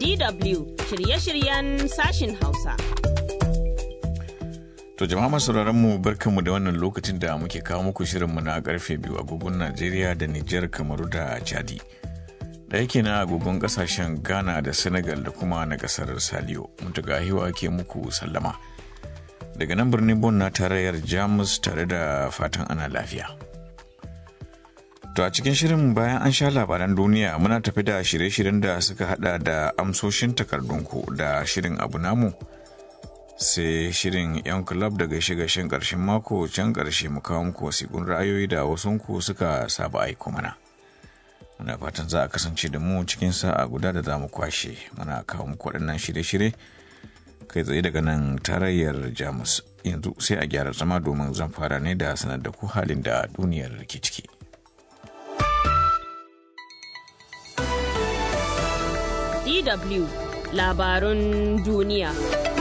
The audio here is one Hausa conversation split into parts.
DW shirye-shiryen sashin Hausa. To jama'a masu mu barkanmu da wannan lokacin da muke kawo muku shirinmu na karfe biyu agogon Najeriya da Nijar Kamaru da Chadi. Da yake na agogon kasashen Ghana da Senegal da kuma na kasar Saliyo. Mutuga hiwa ke muku sallama. Daga nan birnin Bon na tarayyar Jamus tare da fatan ana lafiya. To a cikin shirin bayan an sha labaran duniya muna tafi da shirye-shiryen da suka hada da amsoshin takardunku da shirin abu namu. sai shirin 'yan club da gaishe-gaishen ƙarshen mako can ƙarshe mu kawo muku wasiƙun ra'ayoyi da wasunku suka saba aiko mana muna fatan za a kasance da mu cikin sa'a guda da za mu kwashe muna kawo muku waɗannan shirye-shirye kai tsaye daga nan tarayyar jamus yanzu sai a gyara zama domin zan fara ne da sanar da ku halin da duniyar ke ciki DW labarun duniya.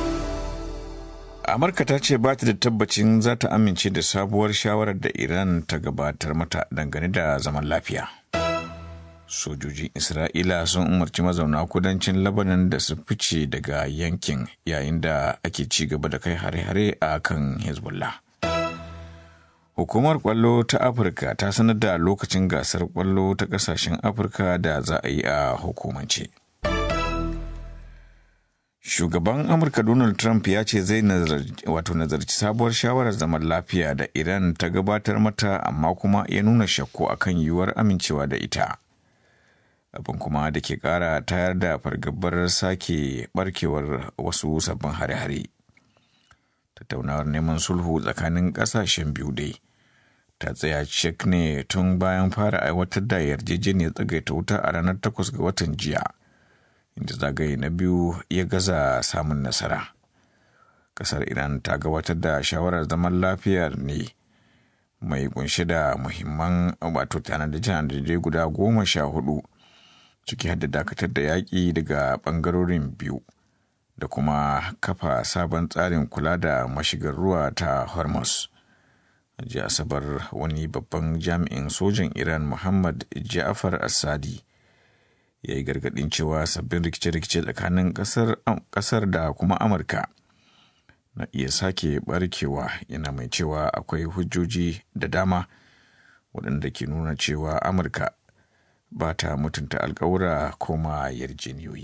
amurka ta ce ba ta da tabbacin za ta amince da sabuwar shawarar da iran ta gabatar mata dangane da zaman lafiya sojojin isra'ila sun umarci mazauna kudancin labanan da su fice daga yankin yayin da ake ci gaba da kai hare-hare a kan hezbollah hukumar kwallo ta afirka ta sanar da lokacin gasar kwallo ta kasashen afirka da za a yi a hukumance Shugaban Amurka Donald Trump ya ce zai wato nazarci sabuwar shawarar zaman lafiya da Iran ta gabatar mata amma kuma ya nuna shakku akan yiwuwar amincewa da ita. Abin kuma da ke kara tayar da fargabar sake barkewar wasu sabbin hare-hare. Tattaunawar neman sulhu tsakanin ƙasashen biyu dai ta tsaya cik ne tun bayan fara aiwatar da yarjejeniyar tsagaita wuta a ranar 8 ga watan jiya. inda zagaye na biyu ya gaza samun nasara kasar iran ta gabatar da shawarar zaman lafiyar ne mai kunshe da muhimman wato tanade-tanade guda goma sha hudu ciki hadda dakatar da yaƙi daga ɓangarorin biyu da kuma kafa sabon tsarin kula da mashigar ruwa ta hormuz jiya asabar wani babban jami'in sojan iran muhammad ja'far asadi ya yi gargadin cewa sabbin rikice-rikice tsakanin kasar da kuma amurka na iya sake barkewa yana mai cewa akwai hujjoji da dama waɗanda ke nuna cewa amurka ba ta mutunta alkawura koma yarjeniyoyi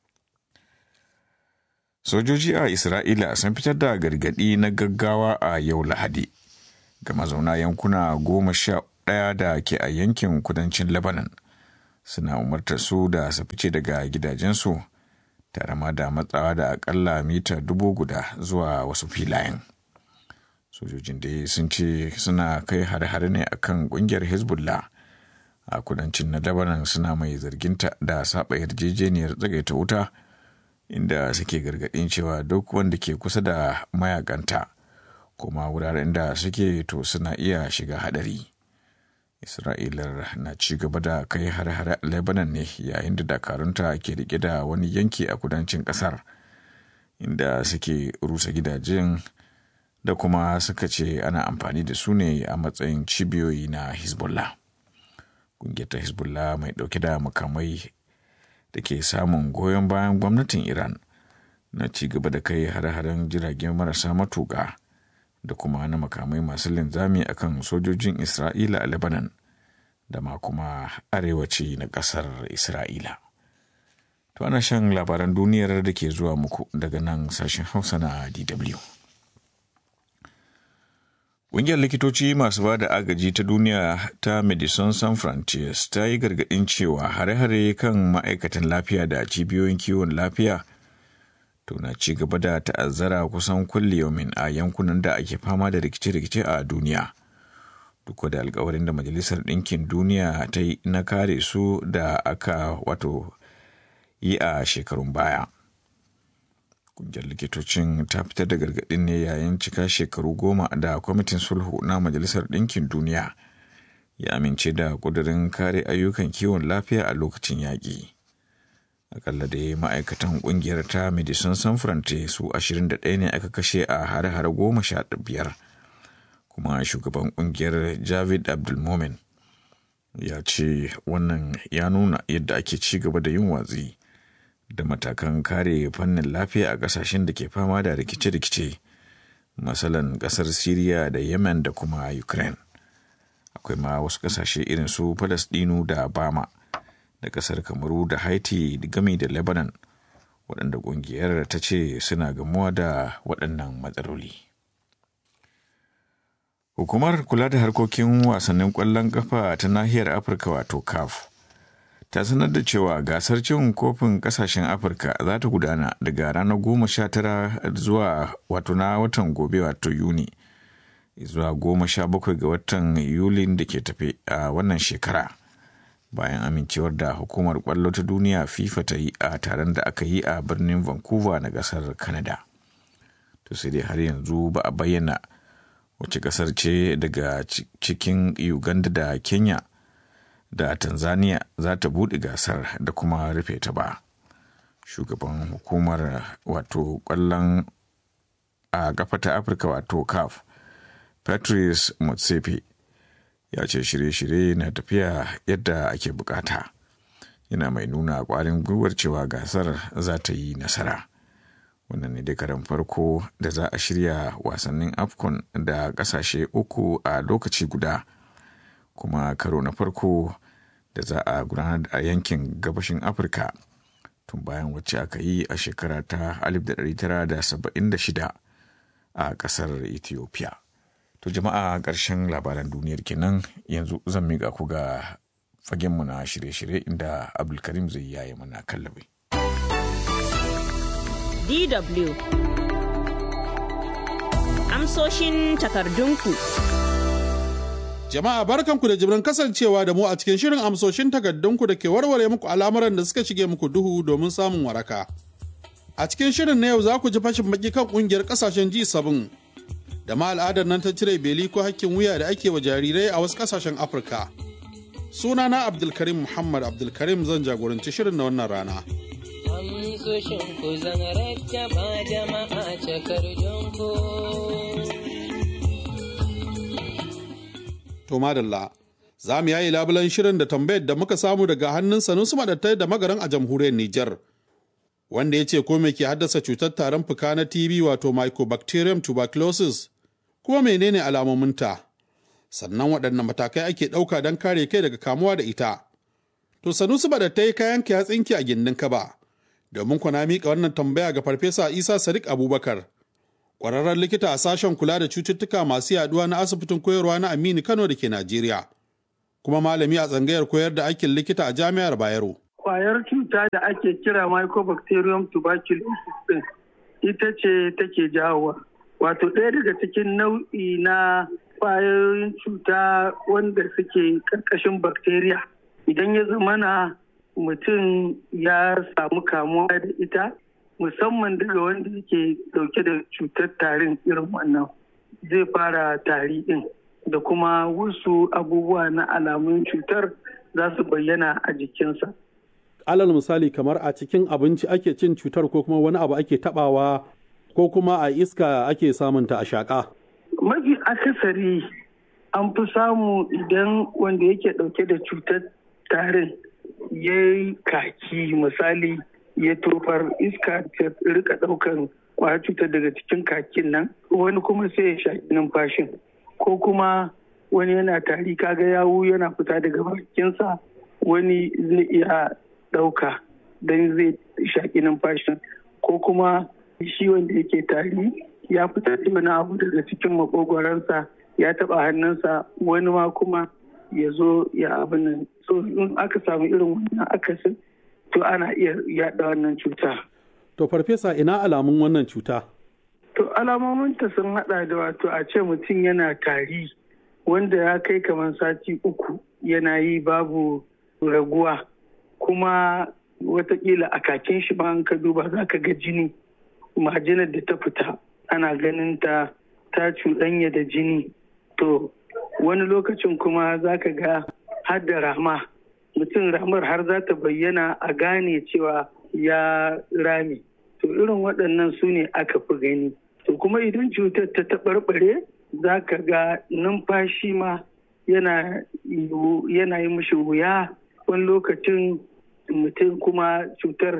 sojoji a isra'ila sun fitar da gargadi na gaggawa a yau lahadi ga mazauna yankuna goma sha ɗaya da ke a yankin kudancin lebanon suna umartar su da su fice daga gidajensu tare ma da matsawa da akalla mita dubu guda zuwa wasu filayen sojojin da sun ce suna kai hare-hare ne akan kungiyar hezbollah a kudancin na lebanon suna mai zarginta da saba yarjejeniyar tsagaita wuta inda suke gargadin cewa duk wanda ke kusa da mayakanta kuma wuraren da suke to suna iya shiga hadari. Isra'ilar na ci gaba da kai har-hare a Lebanon ne yayin da dakarunta ke rike da wani yanki a kudancin kasar inda suke rusa gidajen da kuma suka ce ana amfani da su ne a matsayin cibiyoyi na Hezbollah. Ƙungiyar ta Hezbollah mai ɗauke da makamai da ke samun goyon bayan gwamnatin Iran na ci gaba da kai har-haren jiragen marasa matuƙa. da kuma na makamai masu linzami akan sojojin Isra'ila a Lebanon da ma kuma arewaci na ƙasar Isra'ila. To ana shan labaran duniyar da ke zuwa muku daga nan sashen Hausa na DW. Ƙungiyar likitoci masu ba da agaji ta duniya ta Medicine Sans Frontiers ta yi gargaɗin cewa hare-hare kan ma'aikatan lafiya da cibiyoyin kiwon lafiya to na ci gaba da ta'azzara kusan kulliyomin a yankunan da ake fama da rikice-rikice a duniya duk da alkawarin da majalisar ɗinkin duniya ta yi na kare su da aka wato yi a shekarun baya kungiyar likitocin ta fitar da gargaɗin ne yayin cika shekaru goma da kwamitin sulhu na majalisar ɗinkin duniya ya amince da ƙudurin kare ayyukan kiwon lafiya a lokacin yaƙi. akalla da ma'aikatan kungiyar ta medicine san front su 21 ne aka kashe a hare-hare goma sha biyar kuma shugaban kungiyar javid abdulmomin ya ce wannan ya nuna yadda ake ci gaba da yin watsi da matakan kare fannin lafiya a ƙasashen da ke fama da rikice-rikice masalan ƙasar Siriya da Yemen da kuma Ukraine. Akwai ma wasu ƙasashe irin su Falasɗinu da Bama da ƙasar Kamaru da Haiti gami da Lebanon waɗanda ƙungiyar ta ce suna gamuwa da waɗannan matsaloli. Hukumar kula da harkokin wasannin ƙwallon ƙafa ta nahiyar Afirka wato CAF ta sanar da cewa gasar cin kofin ƙasashen Afirka za ta gudana daga ranar goma sha tara zuwa wato na watan gobe wato Yuni zuwa goma sha bakwai ga watan Yulin da ke tafe a wannan shekara. Bayan amincewar da hukumar ƙwallo ta duniya FIFA ta yi a taron da aka yi a birnin Vancouver na ƙasar Canada. To sai dai har yanzu ba a bayyana wace kasar ce daga cikin uganda da kenya da tanzania za ta buɗe gasar da kuma rufe ta ba shugaban hukumar wato ƙwallon a kafa ta afirka wato caf patrice motsepe ya ce shirye-shirye na tafiya yadda ake bukata yana mai nuna ƙwarin gwiwar cewa gasar za ta yi nasara wannan ne dai karan farko da za a shirya wasannin afcon da kasashe uku a lokaci guda kuma karo na farko da za a gudanar a yankin gabashin afirka tun bayan wacce aka yi a shekara ta 1976 a kasar ethiopia to jama'a ƙarshen labaran duniyar kenan yanzu zan miƙa ku ga fagenmu na shirye-shirye inda abdulkarim zai yaye mana kallabi. DW. Amsoshin takardunku. Jama'a barkanku da jibrin kasancewa da mu a cikin shirin amsoshin takardunku da ke warware muku al'amuran da suka shige muku duhu domin samun waraka. A cikin shirin na yau za ku ji fashin baki kan kungiyar kasashen G7 da ma al'adar nan ta cire beli ko hakkin wuya da ake wa jarirai a wasu kasashen Afirka. Sunana Abdulkarim Muhammad Abdulkarim zan jagoranci shirin na wannan rana. amsoshin ku zan rattaba jama'a cakardun ku. To madalla, za mu yayi labulan shirin da tambayar da muka samu daga hannun Sanusi Madattai da magaran a jamhuriyar Nijar. Wanda ya ce ko me ke haddasa cutar tarin fuka na TB wato Mycobacterium tuberculosis kuma menene alamominta? Sannan waɗanne matakai ake ɗauka don kare kai daga kamuwa da ita. To Sanusi Madattai kayan ya tsinki a gindin kaba. Domin kwana miƙa wannan tambaya ga Farfesa Isa Sadiq Abubakar. kwararren likita a sashen kula da cututtuka masu yaduwa na asibitin koyarwa na Aminu Kano da ke Najeriya, kuma malami a tsangayar koyar da aikin likita a Jami'ar Bayero. Kwayar cuta da ake kira Mycobacterium tuberculosis din ita ce take jawowa. Wato ɗaya daga cikin nau'i na kwayoyin cuta wanda suke ƙarƙashin bacteria. Idan ya zamana mutum ya samu kamuwa da ita, musamman daga wanda yake dauke da cutar tarin irin wannan zai fara tari din da kuma wasu abubuwa na alamun cutar za su bayyana a jikinsa. Alal misali kamar a cikin abinci ake cin cutar ko kuma wani abu ake tabawa ko kuma a iska ake samunta a shaƙa. Mafi akasari an fi samu idan wanda yake dauke da cutar tarin ya yi kaki misali ya tofar iska ta rika daukan kwayar cutar daga cikin kakin nan wani kuma sai ya shaƙi numfashin ko kuma wani yana tari kaga yawu yana fita daga bakinsa wani zai iya ɗauka don zai shaƙi numfashin ko kuma shi wanda yake tari ya fitar da wani abu daga cikin makogwaransa ya taɓa hannunsa wani ma kuma ya zo ya abin nan so in aka samu irin wannan akasin to ana iya yaɗa wannan cuta. To farfesa ina alamun wannan cuta? To alamominta sun haɗa da wato a ce mutum yana tari wanda ya kai kamar sati uku yana yi babu raguwa kuma watakila a kakin shi ba ka duba za ka ga jini majinar da ta fita ana ganin ta ta cuɗanya da jini to wani lokacin kuma za ka ga har da rama mutum ramar har za ta bayyana a gane cewa ya rame to irin waɗannan su ne aka fi gani to kuma idan cutar ta taɓarɓare za ka ga numfashi ma yana yi mishi wuya wani lokacin mutum kuma cutar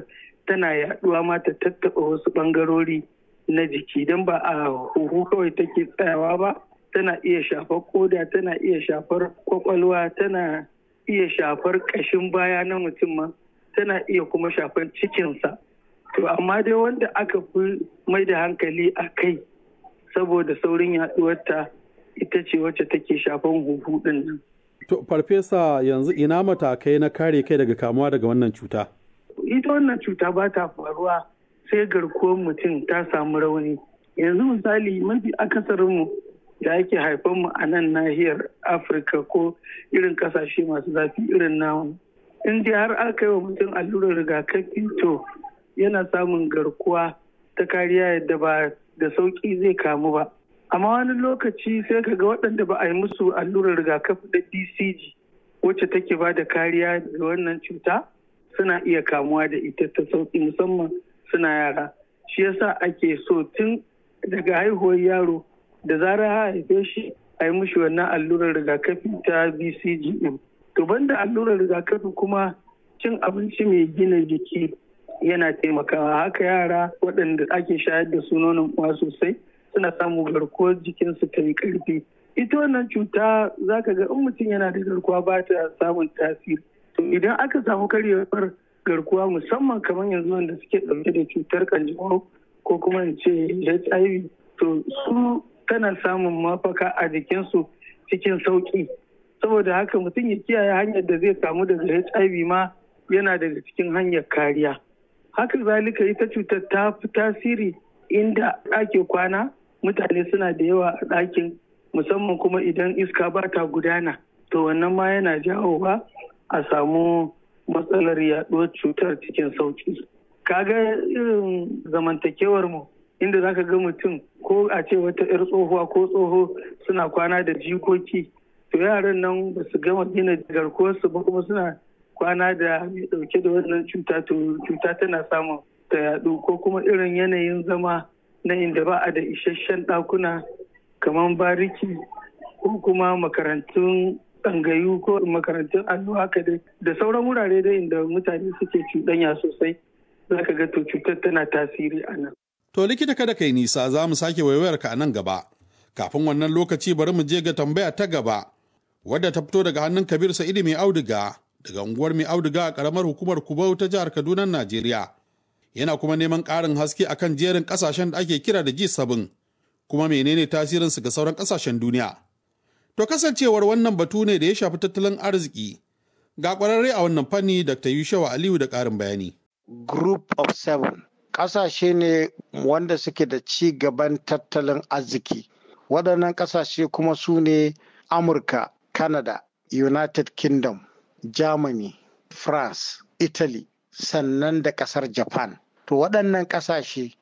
tana yaduwa ma ta tattaɓa wasu ɓangarori na jiki don ba a huhu kawai take tsayawa ba tana iya shafar koda tana iya shafar kwakwalwa tana iya shafar ƙashin baya na mutum ma tana iya kuma shafar cikinsa to amma dai wanda aka fi mai da hankali a kai saboda saurin yaduwarta ita ce wacce take shafan huhu din nan. To farfesa yanzu ina matakai na kare kai daga kamuwa daga wannan cuta? Ita wannan cuta ba ta faruwa sai garkuwar mutum ta samu rauni. Yanzu misali mafi akasarinmu da ake haifanmu a nan nahiyar Afirka ko irin kasashe masu zafi irin namu. In dai har aka yi wa mutum allurar rigakafi to yana samun garkuwa ta kariya yadda ba da sauƙi zai kamu ba. amma wani lokaci sai ka ga waɗanda ba a yi musu allurar rigakafi da bcg wacce take ba da kariya daga wannan cuta suna iya kamuwa da ita ta sauƙi musamman suna yara shi yasa ake so tun daga haihuwar yaro da zarar haife shi a yi mushi wannan allurar rigakafi ta bcg din to banda allurar rigakafi kuma cin abinci mai gina jiki yana taimakawa haka yara waɗanda ake shayar da su nonon uwa sosai suna samun garkuwar jikinsu ta yi ƙarfi ita wannan cuta za ka ga in mutum yana da garkuwa ba ta samun tasiri to idan aka samu karyewar garkuwa musamman kamar yanzu wanda suke ɗauke da cutar kanjamau ko kuma in ce hiv to su tana samun mafaka a jikinsu cikin sauƙi saboda haka mutum ya kiyaye hanyar da zai kamu daga hiv ma yana daga cikin hanyar kariya haka zalika ita cutar ta fi tasiri inda ake kwana mutane suna da yawa a ɗakin musamman kuma idan iska ba ta gudana to wannan ma yana jawowa a samu matsalar yaɗuwar cutar cikin sauki kaga irin zamantakewar mu inda zaka ga mutum ko a ce wata 'yar tsohuwa ko tsoho suna kwana da jikoki to yaran nan ba su gama gina garkuwarsu ba kuma suna kwana da mai ɗauke da wannan cuta to cuta tana samun ta yaɗu ko kuma irin yanayin zama na inda ba a da isasshen ɗakuna kamar bariki ko kuma makarantun tsangayu ko makarantun allo haka dai da sauran wurare dai inda mutane suke cuɗanya sosai za ka ga to cutar tana tasiri a nan. To likita kada kai nisa za mu sake waiwayar ka a nan gaba. Kafin wannan lokaci bari mu je ga tambaya ta gaba wadda ta fito daga hannun Kabir Sa'idu mai auduga daga unguwar mai auduga a karamar hukumar Kubau ta jihar Kaduna Najeriya. Yana kuma neman ƙarin haske akan jerin ƙasashen da ake kira da G7 kuma menene tasirinsu ga sauran ƙasashen duniya. To kasancewar wannan batu ne da ya shafi tattalin arziki. Ga ƙwararre a wannan fanni Dr. Yushawa Aliyu da ƙarin bayani. Group of Seven ƙasashe ne wanda suke da ci gaban tattalin arziki. Waɗannan ƙasashe kuma su ne Amurka, Canada, United Kingdom, Germany, France, Italy, sannan da ƙasar Japan. To waɗannan ƙasashe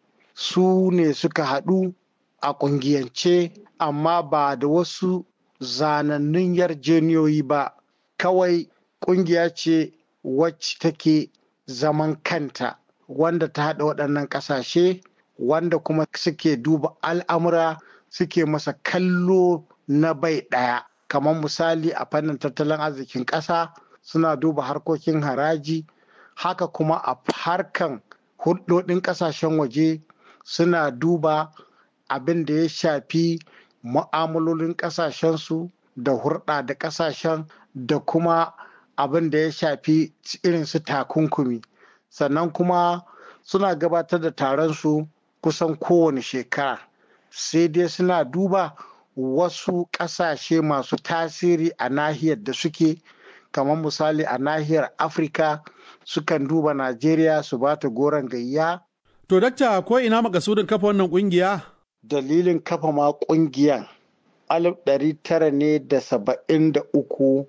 su ne suka haɗu a ƙungiyance amma ba da wasu zanannun yarjeniyoyi ba kawai ƙungiya ce wacce take zaman kanta wanda ta haɗa waɗannan ƙasashe wanda kuma suke duba al'amura suke masa kallo na bai ɗaya kamar misali a fannin tattalin arzikin ƙasa suna duba harkokin haraji haka kuma a harkan hulɗoɗin ƙasashen waje suna duba abin da ya shafi mu'amalolin ƙasashensu da hurɗa da ƙasashen da kuma abin da ya shafi irin su takunkumi sannan kuma suna gabatar da taron su kusan kowane shekara sai dai suna duba wasu ƙasashe masu tasiri a nahiyar da suke kamar misali a nahiyar afirka sukan duba najeriya su ba ta goron gayya To dakta ko ina makasudin kafa wannan kungiya? dalilin kafa ma kungiyan alif ɗari tara ne da saba'in da uku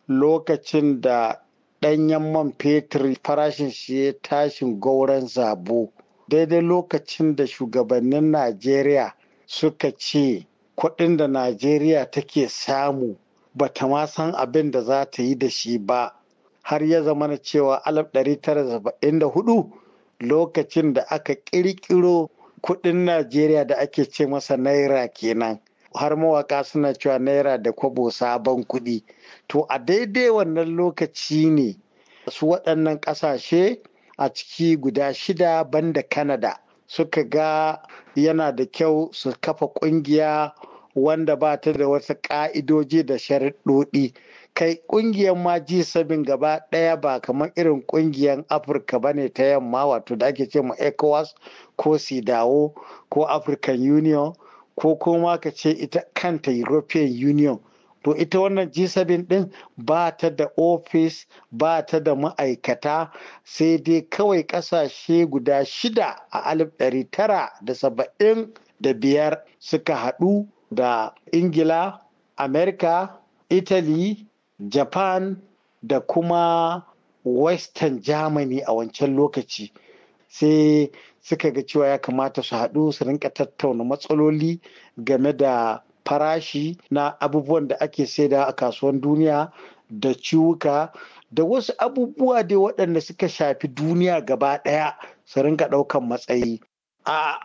lokacin da ɗanyen man fetur farashin shi ya tashin gauran zabo daidai lokacin da shugabannin najeriya suka ce kuɗin da najeriya take samu ba ta ma san abin da za ta yi da shi ba har ya zama na cewa alif ɗari tara saba'in da hudu lokacin da aka ƙirƙiro kuɗin najeriya da ake ce masa naira kenan har mawaka suna cewa naira da kwabo sabon kuɗi to a daidai wannan lokaci ne su waɗannan ƙasashe a ciki guda shida banda Canada suka ga yana da kyau su kafa ƙungiya wanda ba ta da wasu ƙa'idoji da sharaɗoɗi. Kai ƙungiyar ma G7 gaba ɗaya ba kamar irin ƙungiyar Afirka ba ne ta yamma wato da ake ce ma ECOWAS ko SIDAO ko African Union ko kuma ka ce ita kanta European Union. To ita wannan G7 ɗin ba ta da ofis ba ta da ma'aikata sai dai kawai ƙasashe guda shida a alif ɗari tara da saba'in da biyar suka haɗu da Ingila, Amerika, Italy, Japan da kuma Western Germany a wancan lokaci. Sai suka ga cewa ya kamata su haɗu su rinka tattauna matsaloli game da farashi na abubuwan da ake saida a kasuwan duniya da ciwuka da wasu abubuwa dai waɗanda suka shafi duniya gaba ɗaya su rinka ɗaukan matsayi. A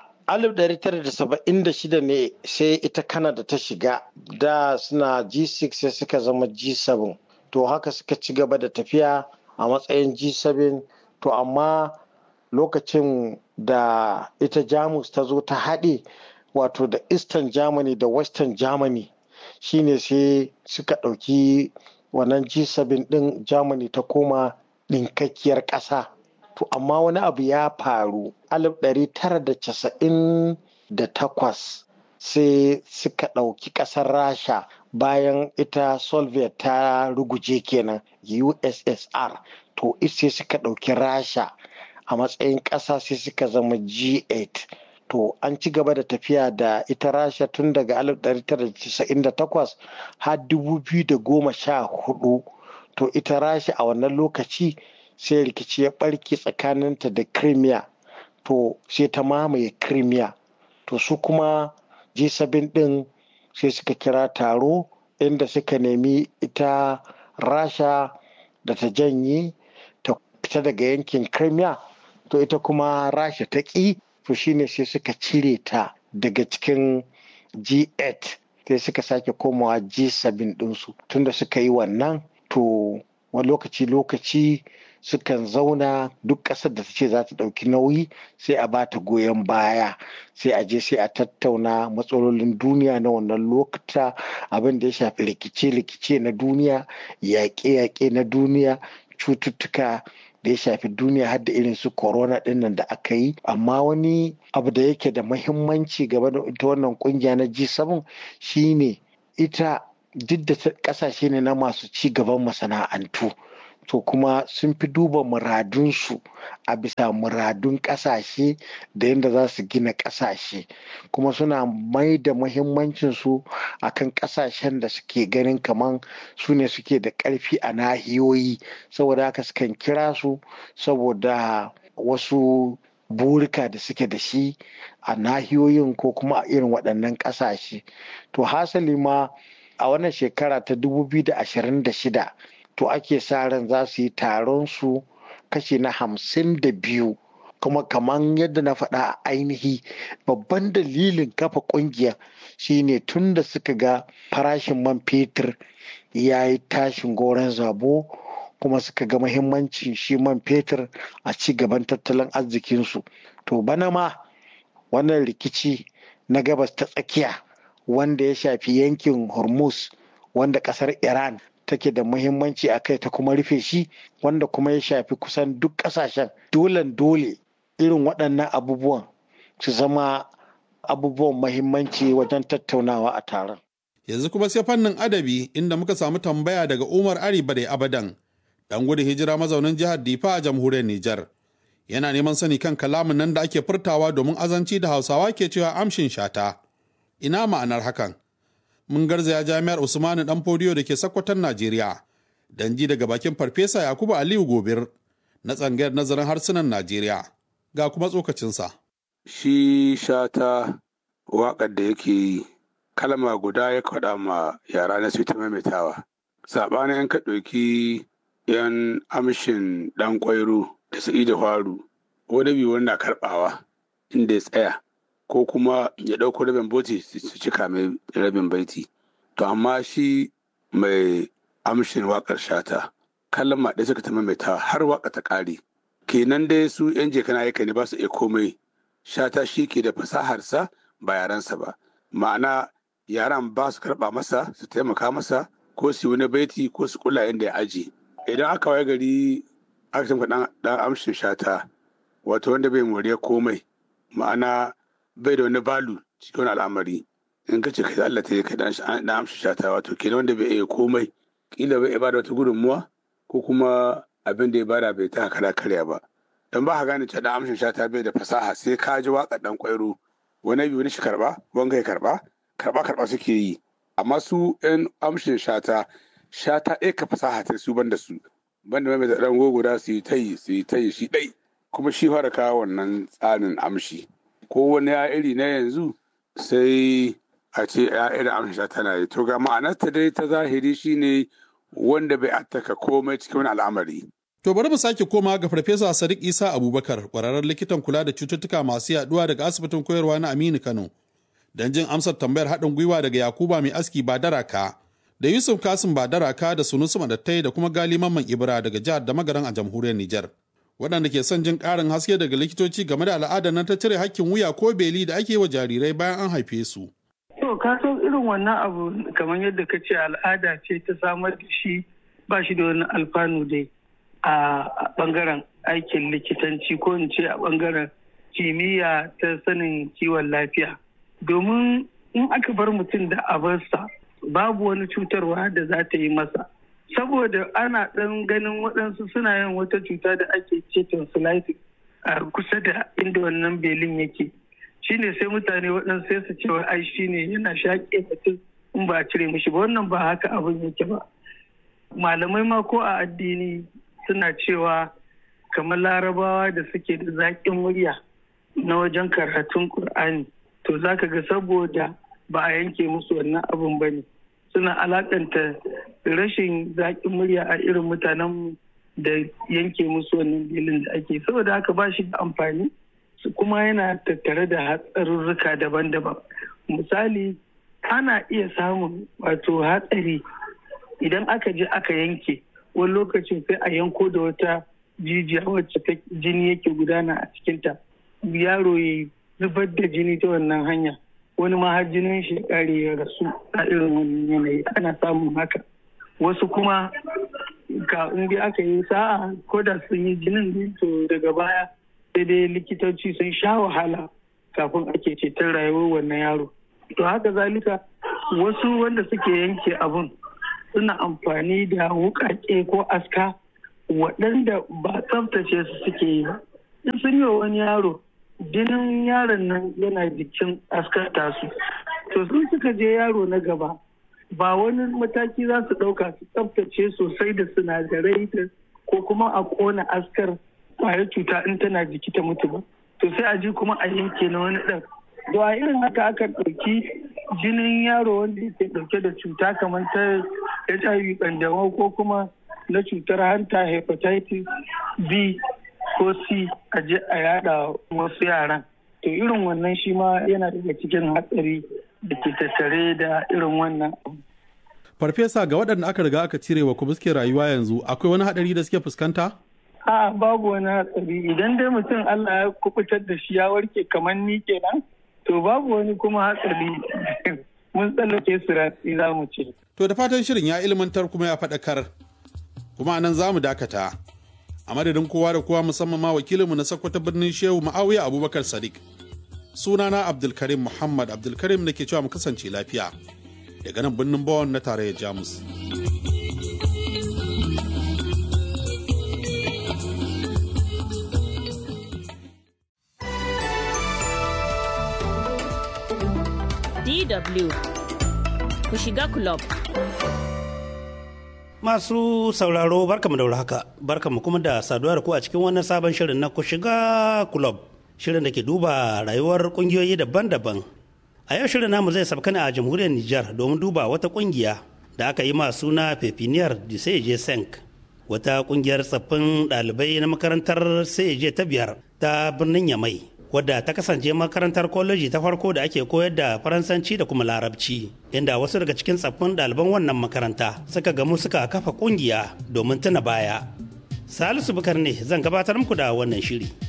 1976 ne sai ita Canada ta shiga da suna G6 sai suka zama G7 to haka suka ci gaba da tafiya a matsayin G7 to amma lokacin da ita Jamus ta zo ta haɗe wato da Eastern Germany da Western Germany shine sai suka ɗauki wannan G7 ɗin Germany ta koma ɗinkakkiyar ƙasa. To amma wani abu ya faru 1998 sai suka ɗauki ƙasar Rasha bayan ita Soviet ta ruguje kenan USSR to sai suka ɗauki Rasha a matsayin ƙasa sai suka zama G8 to an ci gaba da tafiya da ita rasha tun daga 1998 har 2014 to ita rasha a wannan lokaci sai rikici ya barke tsakaninta da crimea to sai ta mamaye crimea to su kuma g7 din sai suka kira taro inda suka nemi ita rasha da ta janye ta fita daga yankin crimea to ita kuma rasha ta ƙi to shine sai suka cire ta daga cikin G8 sai suka sake komawa G7 ɗinsu tunda suka yi wannan to wani lokaci-lokaci sukan zauna duk ƙasar da ta ce za ta ɗauki nauyi sai a ba ta goyon baya sai a je sai a tattauna matsalolin duniya na wannan lokuta abin da ya shafi rikice-rikice na duniya yaƙe-yaƙe na duniya cututtuka da ya shafi duniya har da irin su corona dinnan da aka yi amma wani abu da yake da mahimmanci gaba da ita wannan kungiya na G7 shine ita duk da kasashe ne na masu ci gaban masana'antu to kuma sun fi duba muradunsu a bisa muradun kasashe da yadda za su gina kasashe kuma suna mai da muhimmancinsu a kan kasashen da suke ganin kaman su ne suke da ƙarfi a nahiyoyi saboda haka sukan kira su saboda wasu burika da suke da shi a nahiyoyin ko kuma a irin waɗannan ƙasashe to hasali ma a wannan shekara ta 2026 to ake sa ran za su yi taron su kashi na hamsin da biyu kuma kamar yadda na faɗa a ainihi babban dalilin kafa ƙungiyar shine tun da suka ga farashin man fetur ya yi tashin goron zabo kuma suka ga mahimmancin shi man fetur a ci gaban tattalin arzikinsu to bana ma wannan rikici na gabas ta tsakiya wanda ya shafi yankin hormuz wanda kasar iran take da muhimmanci a kai ta kuma rufe shi wanda kuma ya shafi kusan duk kasashen dolen dole irin waɗannan abubuwan su zama abubuwan mahimmanci wajen tattaunawa a taron yanzu kuma sai fannin adabi inda muka samu tambaya daga umar ari bade abadan dan gudun hijira mazaunin jihar difa a jamhuriyar nijar yana neman sani kan kalamin nan da ake furtawa domin azanci da hausawa ke cewa amshin shata ina ma'anar hakan mun garzaya jami'ar usmanu dan fodiyo da ke sakkwatan najeriya dan ji daga bakin farfesa yakubu aliyu gobir na tsangayar nazarin harsunan najeriya ga kuma tsokacinsa shi shata waƙar da yake yi kalma guda ya faɗa ma yara na su ta maimaitawa saɓanin yan ka ɗauki yan amshin ɗan ƙwairo da sa'idu faru wani biyu wanda karɓawa inda ya tsaya ko kuma ya ɗauko rabin boti su cika mai rabin baiti to amma shi mai amshin waƙar shata kalma ɗaya suka ta maimaitawa har waƙa ta ƙare kenan dai su yan jekana aika ne ba su iya komai shata shi ke da fasaharsa ba yaransa ba ma'ana yaran ba su karɓa masa su taimaka masa ko su wani baiti ko su kula inda ya aji idan aka waye gari aka tamka dan amshin shata wato wanda bai moriya komai ma'ana bai da wani balu cikin wani al'amari in ka ce kai Allah ta yi kai dan amshin shata wato kenan wanda bai iya komai kila bai iya bada wata gudunmuwa ko kuma abin da ya bada bai ta kara karya ba dan ba ka gane cewa dan amshin shata bai da fasaha sai ka ji waka dan kwairo wani biyu wani shi karba wanga ya karba karba karba suke yi amma su yan amshin shata shata ɗaya ka fasaha ta su banda su banda mai da ɗan guda su yi tayi su yi tayi shi ɗai kuma shi fara kawo wannan tsarin amshi ko wani ya iri na yanzu sai a ce ya irin amshin shata na yi to ga ma'anarta dai ta zahiri shine wanda bai attaka komai cikin wani al'amari To bari mu sake koma ga Farfesa Sadiq Isa Abubakar, ƙwararren likitan kula da cututtuka masu yaduwa daga asibitin koyarwa na Aminu Kano. Don jin amsar tambayar haɗin gwiwa daga Yakuba mai aski Badaraka, da Yusuf Kasim Badaraka da Sunusu Madattai da kuma Gali Mamman Ibra daga jihar da magaran a jamhuriyar Nijar. Waɗanda ke son jin ƙarin haske daga likitoci game da al'adar nan ta cire hakkin wuya ko beli da ake yi wa jarirai bayan an haife su. To ka san irin wannan abu kamar yadda ka ce al'ada ce ta samar da shi ba shi da wani alfanu dai. a bangaren aikin likitanci ko in ce a bangaren kimiyya ta sanin kiwon lafiya domin in aka bar mutum da abarsa babu wani cutarwa da za ta yi masa saboda ana ɗan ganin waɗansu suna yin wata cuta da ake ce tonsillitis a kusa da inda wannan belin yake shine sai mutane waɗansu sai su cewa ai shine yana shaƙe mutum in ba a cire mishi ba wannan ba haka abin yake ba malamai ma ko a addini suna cewa kamar larabawa da suke da zaƙin murya na wajen karatun ƙur'ani to za ka ga saboda ba a yanke musu wannan abin ba ne suna alakanta rashin zaƙin murya a irin mutanen da yanke musu wannan bilin da ake saboda haka ba shi da amfani kuma yana tattare da hatsarurruka daban-daban misali ana iya samun wato hatsari idan aka je aka yanke wani lokacin sai a yanko da wata jijiya wacce ta jini yake gudana a cikinta yaro ya zubar da jini ta wannan hanya wani ma har jinin shi kare ya rasu a irin wannan yanayi ana samun haka wasu kuma ka in dai aka yi sa'a ko da sun yi jinin ne to daga baya sai dai likitoci sun sha wahala kafin ake ceton rayuwar wannan yaro to haka zalika wasu wanda suke yanke abun suna amfani da wukake ko aska waɗanda ba tsaftace su suke yi ba in sun yi wa wani yaro jinin yaron nan yana jikin askar tasu to sun suka je yaro na gaba ba wani mataki za su ɗauka su tsaftace sosai da sinadarai ko kuma a ƙona askar ƙwayar cuta in tana jiki ta mutu ba to sai a ji kuma a yanke na wani ɗan da a irin haka aka ɗauki jinin yaro wanda yake ɗauke da cuta kamar ta hiv ƙanjamau ko kuma na cutar hanta hepatitis b ko c a je a yada wasu yaran to irin wannan shi ma yana daga cikin hatsari da ke tattare da irin wannan abu Farfesa ga waɗanda aka riga aka cire wa kuma suke rayuwa yanzu akwai wani haɗari da suke fuskanta? a babu wani hatsari idan dai mutum Allah ya kubutar da shi ya warke kamar ni kenan to babu wani kuma hatsari mun tsallake su ratsi za mu ce. To da fatan shirin ya ilmantar kuma ya faɗakar kuma nan za mu dakata. A madadin kowa da kowa musamman ma wakilinmu na Sokoto birnin Shehu Ma'awiya Abubakar Sadiq. Sunana Abdulkarim Muhammad Abdulkarim da ke cewa mu kasance lafiya. Daga nan birnin Bawon na tarayyar Jamus. DW ku shiga club. Masu sauraro barkamu da haka barkamu kuma da saduwa da ku a cikin wannan sabon shirin na ku shiga club shirin da ke duba rayuwar kungiyoyi daban-daban. A yau shirin namu zai sabka ne a jamhuriyar Nijar domin duba wata kungiya da aka yi masu suna Pepiniyar Diseje Senk wata kungiyar tsaffin ɗalibai na makarantar Seje ta biyar ta birnin Yamai. wadda ta kasance makarantar koleji ta farko da ake koyar da faransanci da kuma larabci inda wasu daga cikin tsaffin ɗaliban wannan makaranta suka gamu suka kafa ƙungiya domin tuna baya Salisu Bukar ne zan gabatar muku da wannan shiri.